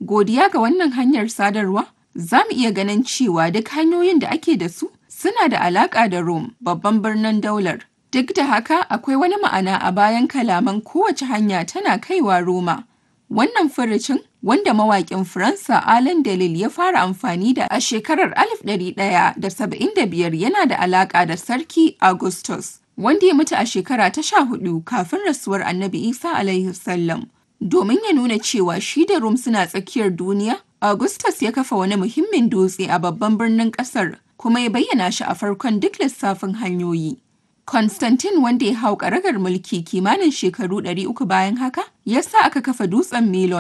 Godiya ga wannan hanyar sadarwa, za mu iya ganin cewa duk hanyoyin da ake da su suna da alaƙa da Rome, babban birnin daular. Duk da haka, akwai wani ma'ana a bayan kalaman kowace hanya tana kaiwa Roma. Wannan furucin, wanda mawaƙin Faransa Alain Delille ya fara amfani da a shekarar 1175 yana da alaƙa da Sarki Augustus, wanda ya mutu a shekara ta sha hudu kafin rasuwar Annabi Isa alaihi salam. Domin ya nuna cewa shi da Rome suna tsakiyar duniya, Augustus ya kafa wani muhimmin dutse a babban birnin ƙasar, kuma ya bayyana shi a farkon duk lissafin hanyoyi. Constantine wanda ya hau karagar mulki kimanin shekaru 300 bayan haka, ya sa aka kafa dutsen Milon